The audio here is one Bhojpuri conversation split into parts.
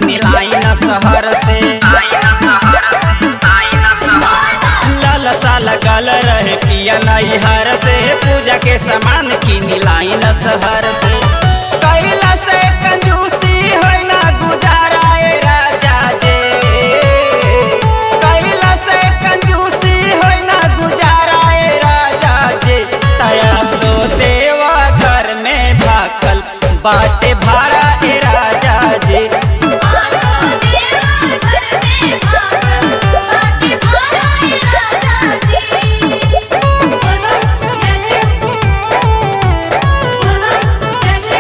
किनी लाइन शहर से लाल साल गल रहे पिया नैहर से पूजा के सामान किनी लाइन शहर से कैला से कंजूसी है ना गुजारा ए राजा जे कैला से कंजूसी है ना गुजारा ए राजा जे तया सो देवा घर में भाकल बाटे भाड़ा ए राजा जे आसो देवा घर में भागल बाटे भारा ए राजा जी बोलो जैसे बोलो जैसे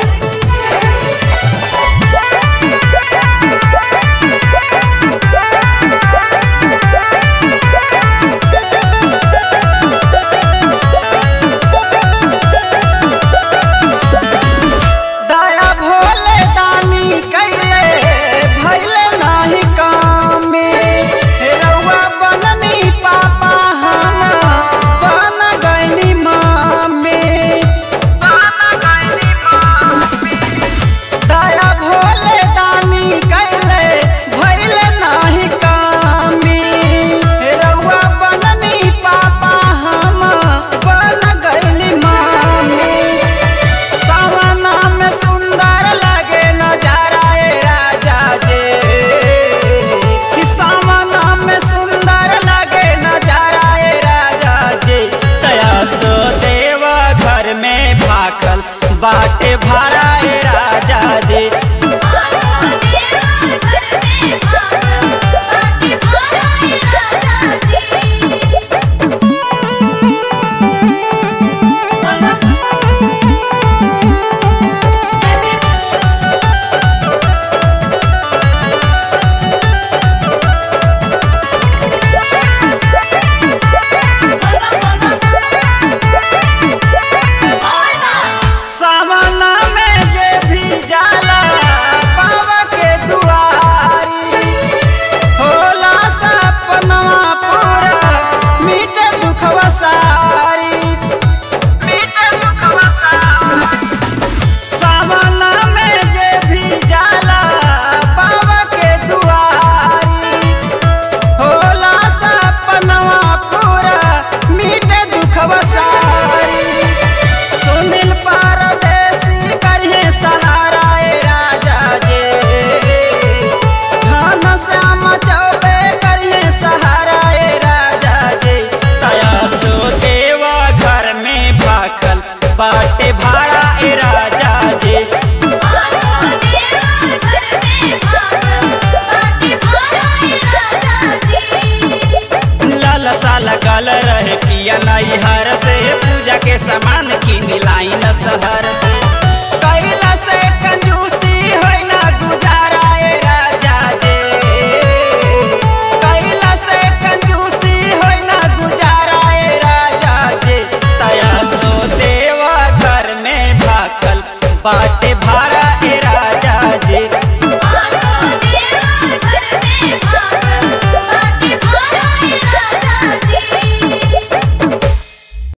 दया भोले दानी कैले भैले नाही काम में रउआ बननी पापा हम बन गईनी मामे बन गईनी मामे दया भोले दानी कैले भैले नाही काम में रउआ बननी पापा हम बन गईली मामे सावना में सुंदर लगे नजारा ए राजा जे कि सावना में सुंदर लगे नजारा ए राजा जे तया सो देवा घर में भाकल बाटे भारा ए राजा जे आसो देवा घर में भागल बाटे भारा ए राजा जी बोलो जैसे सावना में जे भी जाला बाबा के दुआरी होला सपनवा पूरा मीठे दुखवा सारी मीठे दुखवा सारी सावना में जे भी जाला बाबा के दुआरी होला सपनवा पूरा मीठे दुखवा सारी सुनील परदेसी करिए सहारा ए राजा जे धन श्याम चौबे करिए सहारा ए राजा जे तया सो देवा घर में भाकल बाटे भाड़ा ए राजा जे आसो देवा घर में भागल बाटे भारा ए राजा जी लाल साल गल रहे पिया नैहर से पूजा के सामान किनी लाइन शहर से